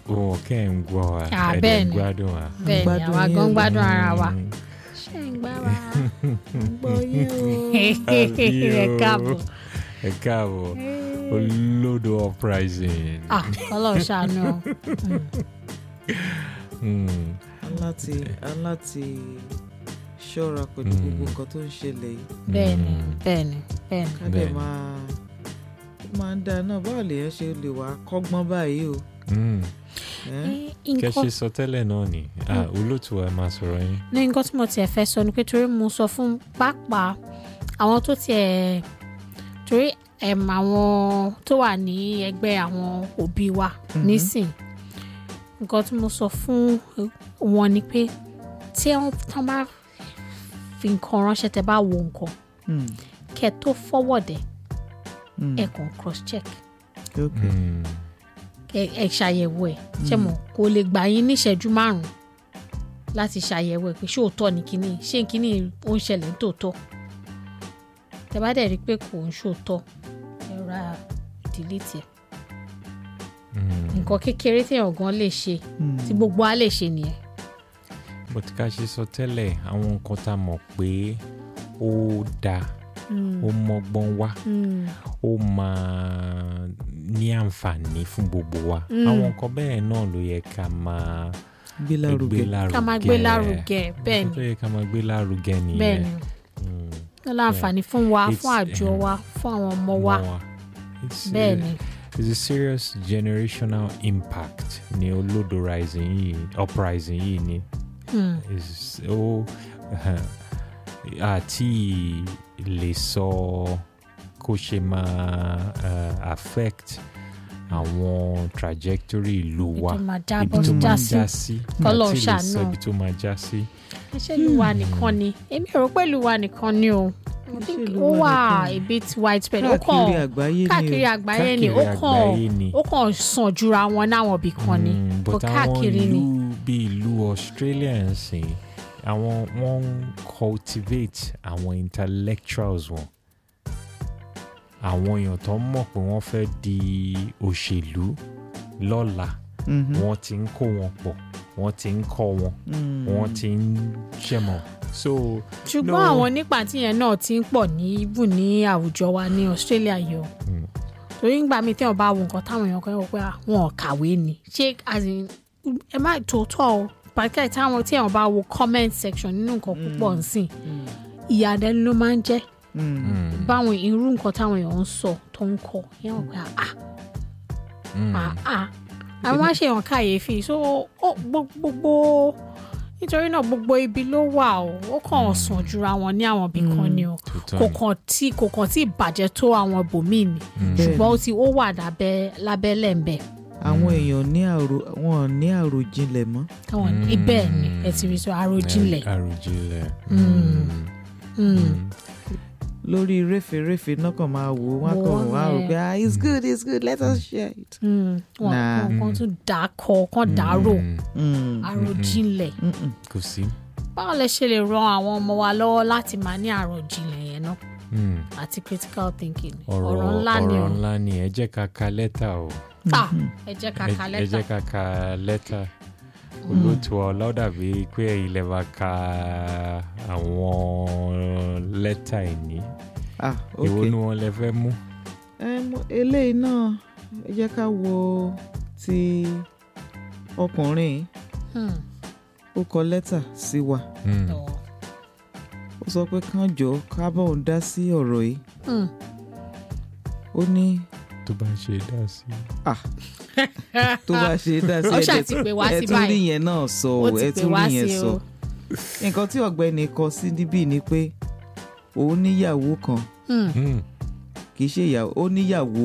wọn kẹ́ ẹ̀ ń gbọ́ wa Ah, ẹ̀ dẹ̀ bẹ́ẹ̀ ń ni. gbádùn wa. bẹ́ẹ̀ ni gbádùn àwa yín gan o. gbádùn ara wa. Mm. ṣé ń gbá wa. gbọ́ yín o. ẹ káàbọ̀. ẹ káàbọ̀ olódò uprising. ah kọ́lọ̀ ṣàánú o. Mm. aláti aláti ṣọ́ra pẹ̀lú Mm. gbogbo nǹkan tó ń ṣẹlẹ̀ yìí bẹ́ẹ̀ ni Mm. bẹ́ẹ̀ ni bẹ́ẹ̀ ni. ká dẹ̀ Bẹ́ẹ̀ni. máa ó máa ń dáa náà báwo lèèyàn ṣe lè wá kọ́gbọ́n báyìí o. Mm. ẹ́? Eh, kẹ́ nǹkan ṣe sọ tẹ́lẹ̀ náà ni Ah, olóòtú wa máa sọ̀rọ̀ yín. ní nǹkan tí mo tiẹ̀ fẹ́ sọ ni pé torí mo sọ fún pàápàá àwọn tó tiẹ̀ torí ẹ̀m àwọn tó wà ní ẹgbẹ́ àwọn òbí wa Mhm. nísìn nǹkan tí mo sọ fún wọn ni pé tí wọ́n tán bá fi nǹkan ránṣẹ́ tẹ́ bá wo nǹkan Mm. kẹ́ tó forward ẹ̀ Mm. ẹ̀ kàn cross check ok Mm. ẹ ẹ ṣàyẹ̀wò ẹ̀ ṣe mọ̀ kò lè gbà yín níṣẹ́jú márùn-ún láti ṣàyẹ̀wò ẹ̀ pé ṣé òótọ́ ni kínní ṣé kínní ó ń ṣẹlẹ̀ ní tòótọ́ tẹ bá dẹ̀ rí i pé kò ń ṣòótọ́ ẹ ra delete ẹ̀ Mm. nǹkan kékeré téèyàn gan lè ṣe Mm. tí gbogbo á lè ṣe nìyẹn. bó ti ká ṣe sọ tẹ́lẹ̀ àwọn nǹkan tá a mọ̀ pé ó dáa ó mọ́gbọ́n wá ó máa ní àǹfààní fún gbogbo wa Mm. àwọn nǹkan bẹ́ẹ̀ náà ló yẹ ká máa gbé lárugẹ ká máa gbé lárugẹ bẹ́ẹ̀ nǹkan tó ni yẹ ká máa gbé lárugẹ nìyẹn bẹ́ẹ̀ ni Mm. ó láǹfààní fún wa It's- fún àjọ eh, wa fún àwọn ọmọ wa Mọ́ wa. It's, uh, bẹ́ẹ̀ ni it's a serious generational impact ní olódo rising yìí uprising yìí ni Hmm. is ó àti lè sọ kó ṣe máa uh, affect àwọn trajectory ìlú ibi wa tó máa ibi jábọ́ tó já máa sí já sí Kọ́lọ́run àti lè ṣàánú. sọ ibi tó máa já sí. ṣé ìlú wa nìkan ni èmi rò pé ìlú wa nìkan ni o I Ṣé think ìlú ó wa wà nìkan ni? a bit widespread ó káàkiri kàn àgbáyé ni káàkiri o àgbáyé ni ó káàkiri kàn àgbáyé ni. ó kàn sàn jura wọn náwọn ibì kan ni Mm, kò but àwọn káàkiri ni. ìlú bíi ìlú Australia ń sìn àwọn wọ́n ń cultivate àwọn intellectuals wọn àwọn èèyàn tó mọ̀ pé wọ́n fẹ́ di òṣèlú lọ́la Mhm. wọ́n ti ń kó wọn pọ̀ wọ́n ti ń kọ́ wọn Mm. wọ́n ti ń ṣẹ̀mọ̀ so ṣùgbọ́n No. àwọn nípa tíyẹn náà ti ń pọ̀ ní ibù ní àwùjọ wa ní Australia yìí o mm, torí ń gbà mí tí wọn bá wo nǹkan táwọn èèyàn kan wọ pé ah, wọn ò kàwé ni ṣé as in, ẹ má tòótọ́ o pàtàkì táwọn tí wọn bá wo comment section nínú nǹkan púpọ̀ nsìn Mm. ìyàdẹ́nu ló máa ń jẹ́ Mm. mm, báwọn irú nǹkan táwọn èèyàn ń sọ tó ń kọ yẹn wọn pé ah mm, ah ah àwọn máa ṣe hàn kàyéfì so ó gbó- gbogbo nítorí náà gbogbo ibi ló wà o ó kàn sàn jura wọn ní àwọn ibì kan ni o tòótọ́ kò ni. kàn tí kò kàn tí bàjẹ́ tó àwọn ibòmíì ni Mm, Bẹ́ẹ̀. ṣùgbọ́n ó ti ó wà lábẹ́ lábẹ́lẹ̀ ń bẹ̀ àwọn èèyàn ní àrò wọn ò ní àròjinlẹ̀ mọ́ káwọn Mm. ibẹ̀ ni ẹ ti rí sọ àròjinlẹ̀ àròjinlẹ̀ Mm. Mm, Mm. lórí réfèréfè náà kàn máa wò wọ́n Wò kàn wọ́n wá rò yẹn. pé ah it's good it's good let us share it. Mm. wọn Nah. wọn kàn tún dà á kọ kàn dàrò mm, Mm. àròjinlẹ̀ Mm-mm. kò sí. báwo lẹ ṣe lè ran àwọn ọmọ wa lọ́wọ́ láti máa ní àròjinlẹ̀ yẹn náà Mm. àti critical thinking ọ̀rọ̀ ọ̀rọ̀ ńlá ni o ọ̀rọ̀ ńlá ni ẹ jẹ́ ká ka lẹ́tà o Ah, ẹ jẹ́ ká ka ẹ ẹ jẹ́ lẹ́tà ká ka lẹ́tà olóòtú ọlọ́dàbí pé ẹ̀yin lè máa ka àwọn lẹ́tà ìní ah èwo ok ni wọ́n lè fẹ́ mú. Em, eléyìí náà ẹ jẹ́ ká wo ti ọkùnrin yìí. Hmm. ó kọ lẹ́tà sí wa Mm. Ọ̀. ó sọ pé kán jọ ká bá òun dá sí ọ̀rọ̀ yìí Hmm. ó ní tó bá ṣe dá sí. tó bá ṣe dá sí Ó ṣáà ẹ̀dẹ̀- ti pè wá ẹ sí tún rí báyìí. yẹn náà sọ Ó o ti ẹ pè tún wá rí yẹn sí sọ o. nǹkan tí ọ̀gbẹ́ni kọ sí níbí ni pé òun níyàwó kan Hmm. Mm. kì í ṣe ìyàwó ó níyàwó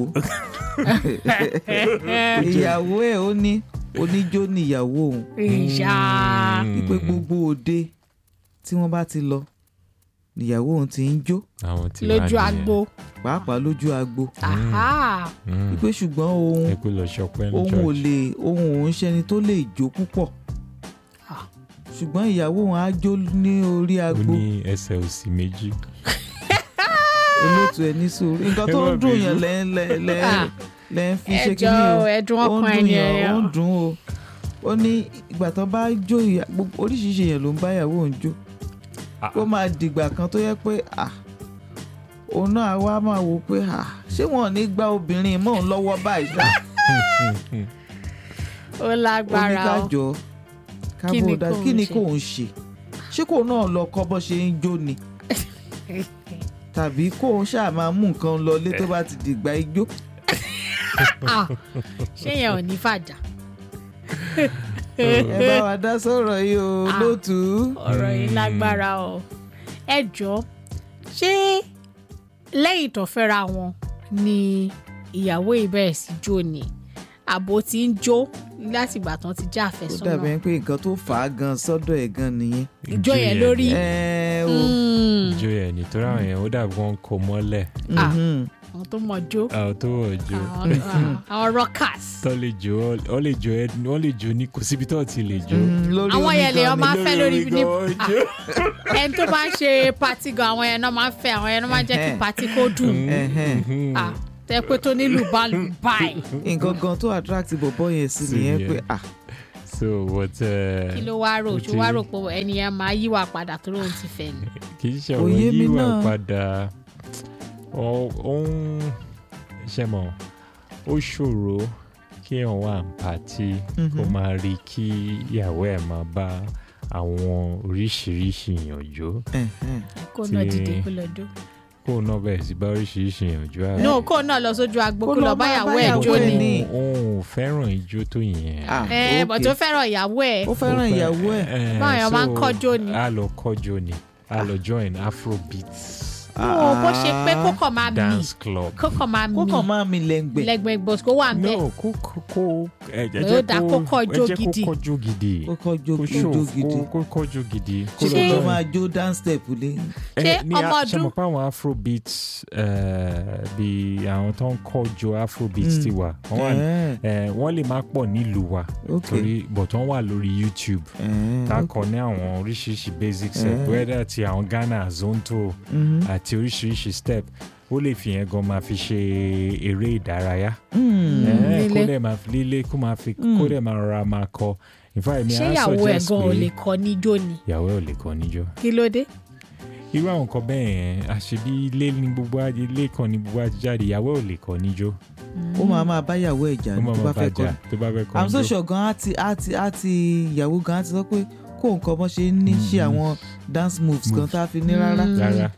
ìyàwó ẹ̀ ó ní oníjó níyàwó òun ìyá wípé gbogbo òde tí wọ́n bá ti lọ níyàwó òun ti ń jó àwọn tí wàá lójú nìyẹn. agbo pàápàá lójú agbo Aha. Mm. wípé ṣùgbọ́n òun ẹ kú lọ ṣọpẹ́ ní òun ò church. lè òun òun ṣẹni tó lè jó púpọ̀ Ah. ṣùgbọ́n ìyàwó òun á jó ní orí ó agbo ní ẹsẹ̀ òsì méjì. olóòtú ẹ ní sùúrù nǹkan tó Ẹ má ń dùn bínú. yàn lẹ́ lẹ́ lẹ́ Ah. lẹ́ ń fi ṣe ẹjọ́ kíní o ẹ̀dùn ó ń ọkàn dùn ẹni yàn ó ẹ̀yàn ń dùn o ó ní ìgbà tó bá jó ìyá gbogbo oríṣiríṣi èèyàn ló ń bá ìyàwó òun jó Ah. ó máa dìgbà kan tó yẹ pé à òun náà wá máa wò pé à ṣé wọn ò ní gba obìnrin mọ́ òun lọ́wọ́ báyìí ṣá ó ó ní lágbára o kájọ Kí ni kábò dá kóun kí ni ṣe? kóun ṣe ṣé kóun náà lọ kọ́ bó ṣe ń jó ni tàbí kóun ṣáà máa mú nǹkan lọlé tó bá ti dìgbà ijó Ah, ṣé yẹn ò ní fàjà ẹ bá wa dá sọ̀rọ̀ yìí o Ah. lótú. ọ̀rọ̀ yìí lágbára o ẹ jọ ṣé lẹ́yìn tó fẹ́ra wọn ni ìyàwó yìí bẹ̀rẹ̀ sí jó ni àbò tí ń jó láti ìgbà tán ti já ó àfẹ́sọ́nà dàbí ẹni pé nǹkan tó fà á gan sọ́dọ̀ ẹ̀ gan nìyẹn. ìjó yẹn lórí ẹ o Mm. ìjó yẹn nítorí àwọn yẹn ó dàbí wọn kò mọ́lẹ̀ Ah. mhm. àwọn tó mọ̀ jó àwọn tó wọ̀ jó àwọn ah, àwọn rockers tó lè jó ọ lè jó ẹ wọ́n lè jó ní kò síbi tó ti lè jó. Mhm, lórí Àwọn omi yẹn lè gan ọmọ ni. máa fẹ́ lórí orí ní- gan Ah. jó. ẹni tó bá ń ṣe pati gan àwọn yẹn náà máa ń fẹ́ àwọn yẹn náà máa ń jẹ́ kí Ẹhẹ́. pati kó dùn Ẹhẹ́n. Mhm. Ah, tẹ́ pé tó nílùú bá lù báyìí nǹkan gan tó attract bọ̀bọ̀ yẹn sí Sí nìyẹn yẹn. pé ah so what uh, kí ló wá rò ó ṣó ti- wá rò pé ẹni yẹn máa yíwà padà tó lóun ti fẹ́ ni. kì í ṣe Kò ọ̀rọ̀ yé mi yíwà náà. padà ọ ó ń ṣe mọ̀ ó ṣòro kí èèyàn wà ní pàtí kó Mhm. máa rí kí ìyàwó ẹ̀ máa bá àwọn oríṣiríṣi èèyàn jó ẹhẹ́n. kó náà Ti- dìde kó lọ dó. kó o náà bẹ̀rẹ̀ sí bá oríṣiríṣi èèyàn jó àbí? no kó náà lọ sójú agbo Kó kó lọ lọ bá báyàwó ẹ̀ báyàwó jó ẹ̀ ni. ní. òun ò fẹ́ràn ijó tó yẹn. Ah, ẹ bọ̀ okay. tó fẹ́ràn ìyàwó ẹ̀ ó fẹ́ràn ìyàwó ẹ̀ Eh, Báwọn èèyàn máa ń so, kọ́jó ni. a lọ kọ́jó ni a lọ join afrobeat ó bó ṣe pé kó kàn máa mì dance club. kó kàn máa kó mì kàn máa mi lẹ́ngbẹ̀ lẹ́gbẹ̀ẹ́ gbòs kó wà ń bẹ̀. no kó kó kó ẹ ẹ Ó jẹ́ dáa kó kó kọ́jó ẹ jẹ́ gidi. kó kọ́jó gidi kó kọ́ jó kó jó show jó gidi kó kó kọ́jó gidi kó ṣé Ṣé- kó lọ join. máa jó dance step lé Ẹ, ṣé ní ọmọ a- ṣe ọdún- mọ̀ pé àwọn afrobeat eh, bí àwọn tó ń kọ́jó afrobeat Mm. ti wà wọ́n wà Ẹhẹ́n, eh, wọ́n lè má pọ̀ nílùú wa ok torí but wọ́n wà lórí YouTube Ẹhẹ́n, tá a ok. kọ ní àwọn oríṣiríṣi basic step Eh. whether ti àwọn Ghana zonto Mhm. àti oríṣiríṣi step ó lè fi yẹn gan máa fi ṣe eré ìdárayá Mm. Eh, kó lílé. dẹ̀ máa fi lílé kó máa fi Mm. kó dẹ̀ máa rọra máa kọ in fact mi ṣé á ìyàwó ẹ̀ suggest gan ò pé lè kọ́ níjó ni ìyàwó ẹ̀ ò lè kọ níjó kí ló dé. irú àwọn nǹkan bẹ́ẹ̀ yẹn àṣebí ilé ní gbogbo ajé ilé kan ní gbogbo ajé jáde ìyàwó ẹ̀ ò lè kọ níjó ó máa máa bá ìyàwó ẹ̀ jà ó máa tó bá máa fẹ́ kọ́ bàjá tó bá fẹ́ kọ i'm so níjó sure gan á ti á ti á ti ìyàwó gan á ti sọ pé kó nǹkan bọ́ ṣe ń ní ṣe Mhm. àwọn dance moves kan Moves. tá a fi ní rárá. Mm. rárá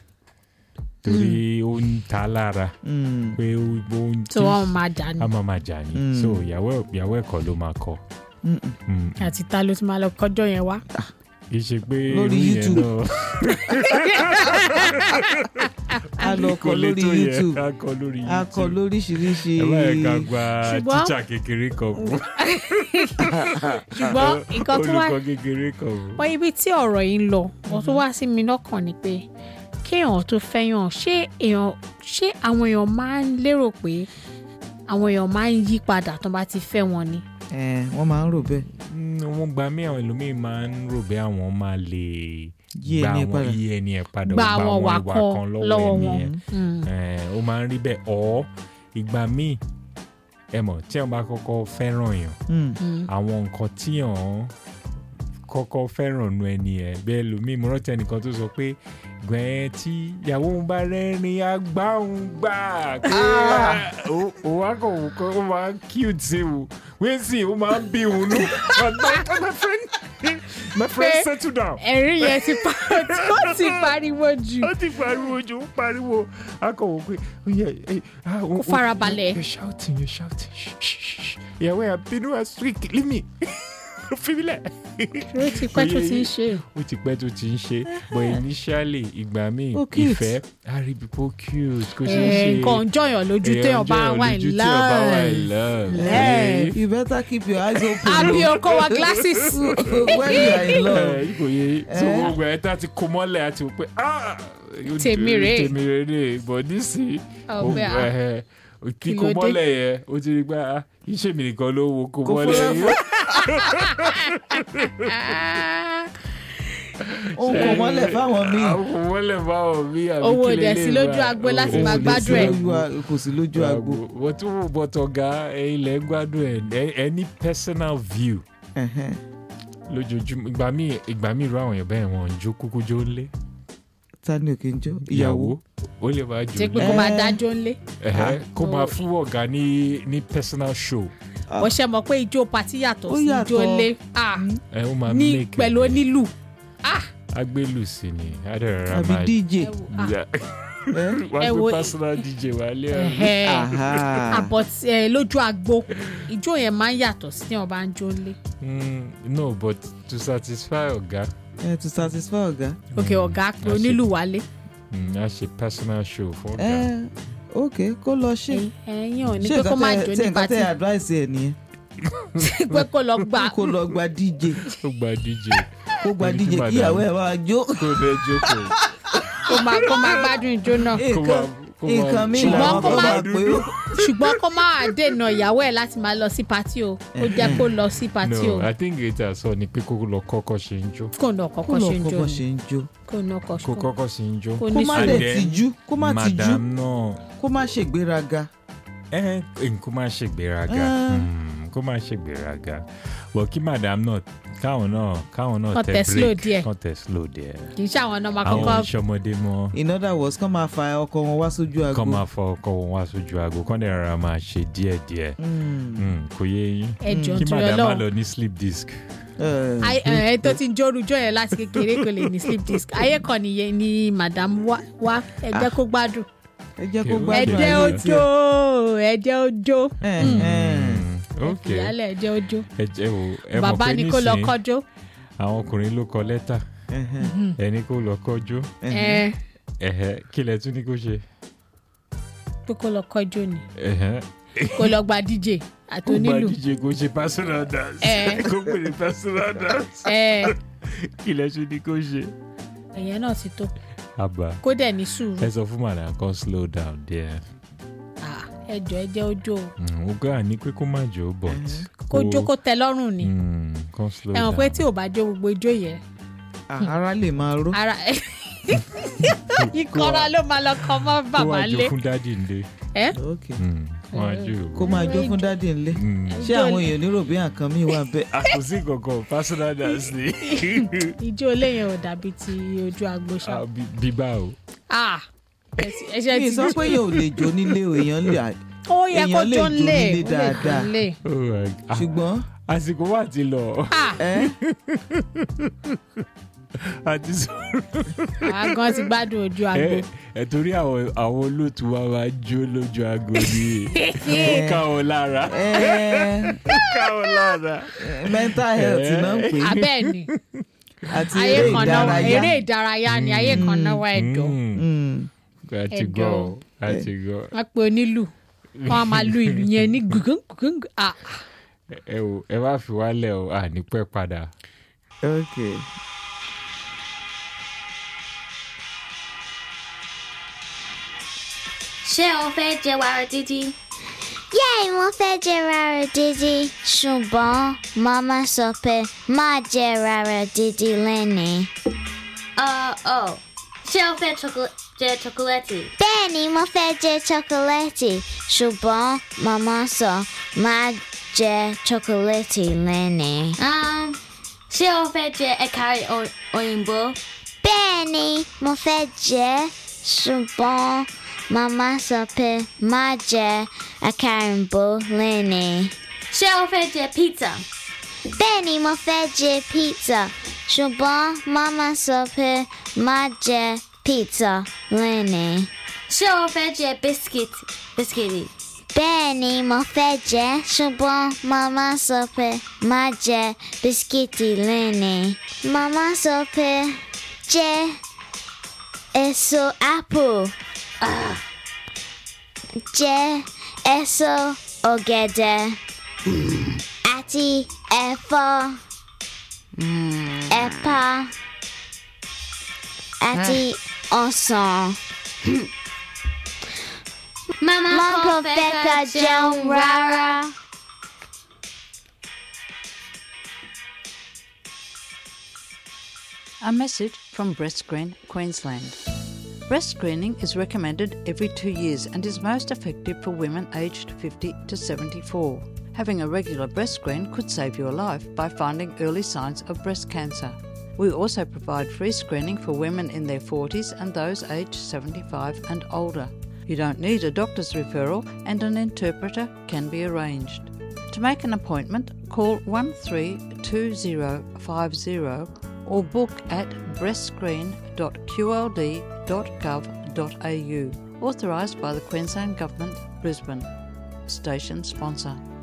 torí ó ń ta lára Mm. pé ó ó ń tí wọ́n máa jà ní. a máa máa jà ní Mm. so ìyàwó ẹ̀- ìyàwó ẹ̀ kọ́ ló máa kọ Mm-mm. Mm. àti ta ló ti máa lọ kọjọ́ yẹn wá. kì í ṣe pé Lórí irú yẹn YouTube. náà- a lọ kọ kò lè lórí tó yẹn, youtube a kọ lórí a kọ YouTube lóríṣiríṣi ẹ bá yẹ ká gba Ṣùgbọ́n- tíṣà kékeré kan fún ṣùgbọ́n nǹkan tó wá olùkọ́ kékeré kan fún. wọ́n ibi tí ọ̀rọ̀ yìí ń lọ wọ́n tó wá sí mi lọ́kàn ni pé kéèyàn tó fẹ́yàn ṣé èèyàn ṣé àwọn èèyàn máa ń lérò pé àwọn èèyàn máa ń yí padà tó bá ti fẹ́ wọn ni. ẹ wọ́n máa ń rò bẹ́ẹ̀ Mm, wọ́n gba mí àwọn ẹlòmíín máa ń rò bí àwọn máa lè Yí gba ẹni àwọn padà. yí ẹni ẹ̀ padà Gba ó àwọn àwọn wà ìwà kan kan lọ́wọ́ lọ́wọ́ ẹni wọn. yẹn Mm. Eh, ó máa ń rí bẹ́ẹ̀ ọ́ ìgbà míì ẹ mọ̀ tí wọ́n bá kọ́kọ́ fẹ́ràn yàn Mm. Mm. àwọn nǹkan tí yàn kọ́kọ́ fẹ́ràn nu ẹni ẹ̀ bẹ́ẹ̀ lómi mo rántí ẹnìkan tó sọ pé gbẹ̀ẹ́ tí ìyàwó òun bá rẹ́rìn agbá òun gbà pé ó- ó wá kàn wò kó ó máa ń cute sí o wíń sì ó máa ń bí òun nù my friend my friend Pé- settle down ẹ̀rín yẹn ti pa ó ti pariwo jù. ó ti pariwo jù ó pariwo akọ̀wò pé ó yẹ ẹ ah, ó- Kó ó- farabalẹ̀. you're shouting you're shouting shh, shh, shh. ìyàwó ẹ̀ bínú ẹ̀ sweet leave me fi mí lẹ̀. ó ti pẹ́ tó ti ń ṣe. ó ti pẹ́ tó ti ń ṣe but initially ìgbà míì Ó cute. ìfẹ́ àríbípò cute kò ṣe é Ẹ̀, ṣe nǹkan jọyàn lójú téèyàn bá wà in love. love. Yeah. you better keep your eyes open àbí o. ọkọ wa glasses. when you are in love ẹ kò yé so Eh. gbogbo ẹ tá ti kó mọ́lẹ̀ àti wò pé ah yóò Tèmi dé- rèé. tèmi rèé rèé but nísìnyí ọgbẹ́ ó- à. ẹhẹ, Kí kíkó ló dé? mọ́lẹ̀ yẹn ó ti rí gbá ah, iṣẹ́ mi nìkan ló wo kó Kò mọ́lẹ̀ fúnra yẹn. ó ń kó mọ́lẹ̀ fáwọn míì àwọn mọ́lẹ̀ báwọn mi àbí Owó kí dẹ̀ lélẹ̀ sí lójú bá- agbo láti owó máa dẹ̀ gbádùn sí ẹ̀. lójú Lójú a- kò sí lójú agbo wọ́n tún wò bọ́tọ̀ ga ilẹ̀ ń gbádùn ẹ̀ ẹ- ẹ ní personal view Ẹ̀hẹ́n. lójoojúmọ́ ìgbà míì ìgbà míì irú àwọn èèyàn bẹ́ẹ̀ wọ́n ń jó kúkú jó ńlé ta ni òkè ń jó ìyàwó ó lè máa jó ṣé pé ńlé kó máa Eh. dájọ́ ńlé Ẹ̀hẹ́, kó no. máa fún ọ̀gá ní ní personal show Ah. wọ́n ṣe mọ̀ pé ijó patí yàtọ̀ Ó sí ijó yàtọ̀. ńlé Ah, ẹ ó máa ní make pẹ̀lú onílù Ah, agbélù sí ni adẹ̀rẹ̀ra àbí máa dj ẹ wò, ah, Yeah. ẹ? wọ́n ẹ gbé wo- personal dj wálé ẹ̀ ẹ̀hẹ́. Aha. àbọ̀ tí- ẹ, lójú agbo ijó yẹn máa ń yàtọ̀ sí tí wọ́n bá ń jó ńlé Mm, no but to satisfy ọ̀gá ẹ to satisfy ọ̀gá òkè ọ̀gá pé Àṣẹ. onílù wálé mm, a ṣe personal show fún ọ̀gá ẹ ok kó lọ ṣe Ẹ̀yin- ẹ̀yin ò ní ṣé pé kó má nǹkan jó tẹ ní nǹkan patí tẹ advice ẹ nìyẹn pé kó lọ gbà kó lọ gba dj ó gba dj kó gba Ní dj kí kí madam. ìyàwó ẹ máa jó kó bẹ jókòó kó máa kó máa gbádùn ijó náà kó nǹkan máa kó máa nǹkan mi Ṣùgbọ́n làwọn kó kan má- máa pé ó ṣùgbọ́n kó má dènà ìyàwó ẹ̀ láti máa lọ sí patí o ó jẹ́ kó lọ sí patí o no i think it has sọ ni pé kó lọ kọ́kọ́ ṣe ń jó kó nà kó kọ́kọ́ lọ ṣe ń kó jó bọ́ ni ṣe ń jó kó nà kó kọ́kọ́ kọ́kọ́ ṣe ń jó kó kó ní má And dẹ̀ then, tìjú kó má tìjú madam náà kó má ṣègbéraga ẹ kó má ṣe gbéraga Ah. Mm, kó má ṣe gbéraga but kí madam náà káwọn náà káwọn náà Kán tẹ tẹ̀ slow break díẹ̀. kán tẹ slow díẹ̀ kì í ṣe àwọn ọmọ àwọn kọ́kọ́ ìṣọmọdé mọ́ in other words kán máa fa ọkọ wọn wá sójú kán agbo máa fọ ọkọ wọn wá sójú aago kán dẹ̀ rárá máa ṣe díẹ̀díẹ̀ Mm. Mm, kò yé yín ẹjọ́ kí nítorí madam má ọlọ́run lọ ní sleep disc Eh, Ayé- ẹ tó ti ń jórujọ yẹn láti kékeré kò lè ní sleep disc ayé kan nìyẹn ni madam wá wá ẹ jẹ́ kó gbádùn ẹ jẹ́ kó Okay, gbádùn ẹ Gbádùn jẹ́ ayé ojó ẹ jẹ́ ojó Eh, eh. Mm, ok ìyálẹ̀ ẹ jẹ́ ojó ẹ jẹ́ o ẹ mọ̀ bàbá pé ni kó lọ nísìnyí kọjó àwọn ọkùnrin ló kọ lẹ́tà Ẹhẹ́n, ẹni kó lọ kọjú ẹhẹ́n. ẹ ẹ̀hẹ́ kí lẹ tún ní kó ṣe pé kó lọ kọjó ni ẹ̀hẹ́ kó lọ gba dj àti kó gba onílù díje kó ṣe personal dance Eh. kó pè ní personal dance ẹ kí lẹ tún ní kó ṣe. ẹ̀yẹn náà ti tó àbá kó dẹ̀ ní sùúrù ẹ sọ fún madam kan slow down there Ah, ẹ jọ ẹ jẹ́ ojó o. ó gbà ní pé kó má jó but kó jó kó tẹ lọ́rùn ni Mm, kan slow ẹ mọ̀ down pé tí ò bá jó gbogbo ijó yẹn Ah, ara lè máa ró ara ìkọra ló máa lọ kọ mọ́ kó bàbá wá jó lé fún dádì ńlé ẹ ok Mm, wọ́n á jó kó máa jó fún dádì ńlé Mm. ṣé àwọn èèyàn nírò bí nǹkan mi wà bẹ́ẹ̀ a kò sí kankan personal dance ni ijó léyìn ò dàbí ti ojú agbo ṣá Ah, bí- bíbá o Ah, ẹ- ẹ ṣe mi ti sọ pé èèyàn ò lè jó nílé o èèyàn lè ó yẹ kó èèyàn lè jó jó ńlé nílé ó lè jó dáadáa. ńlé Oh my God. Ah, ṣùgbọ́n àsìkò wà ti lọ Ah, ẹ àti sọ àwa gan ti gbádùn ojú agbo ẹ ẹ torí àwọn àwọn olóòtú wa máa jó lójú aago ni ó ká wọn lára ẹ ó ká wọn lára. mental health náà ń pè é abẹ́ẹ̀ ni àti ayé eré kan náà ìdárayá eré ìdárayá ni ayé kan náà wá ẹ̀dọ̀ Mm, Mm. àti Ẹ̀dọ̀. gọ àti gọ wọ́n pe onílù wọ́n á máa lu ìlú yẹn ní gùngùn ah ẹ wò ẹ wá fi wálẹ̀ o à ní pẹ́ padà. ok ṣé o fẹ́ jẹ wàrà dídí? Yẹ́ẹ̀ mo fẹ́ jẹ rárá dídí ṣùgbọ́n màmá sọ pé má jẹ rárá dídí lẹ́nìí. Uh, oh. ṣé o fẹ́ chocolate jẹ chocolate? Bẹ́ẹ̀ni mo fẹ́ jẹ chocolate ṣùgbọ́n màmá sọ má jẹ chocolate lẹ́nìí. Um, ṣé o fẹ́ jẹ ẹ̀ka o- òyìnbó? Bẹ́ẹ̀ni mo fẹ́ jẹ ṣùgbọ́n màmá sọ pé má jẹ àkàrìnbó lẹ́nìí. ṣé o fẹ́ jẹ pizza? Bẹ́ẹ̀ni mo fẹ́ jẹ pizza ṣùgbọ́n màmá sọ pé má jẹ pizza lẹ́nìí. ṣé o fẹ́ jẹ biscuit biscuit? Bẹ́ẹ̀ni mo fẹ́ jẹ ṣùgbọ́n màmá sọ pé má jẹ bisikíìtì lẹ́nìí. Màmá sọ pé jẹ èso apple. Jẹ èso ọ̀gẹ̀dẹ̀ àti ẹ̀fọ́ ẹ̀pà àti ọsàn. Mama, Mom kò fẹ́ ká jẹun rárá. A message from Breast Screen Queensland. Breast screening is recommended every two years and is most effective for women aged 50 to 74. Having a regular breast screen could save your life by finding early signs of breast cancer. We also provide free screening for women in their 40s and those aged 75 and older. You don't need a doctor's referral and an interpreter can be arranged. To make an appointment, call 132050 or book at breastscreen.qld.gov.au. Authorised by the Queensland Government, Brisbane. Station sponsor.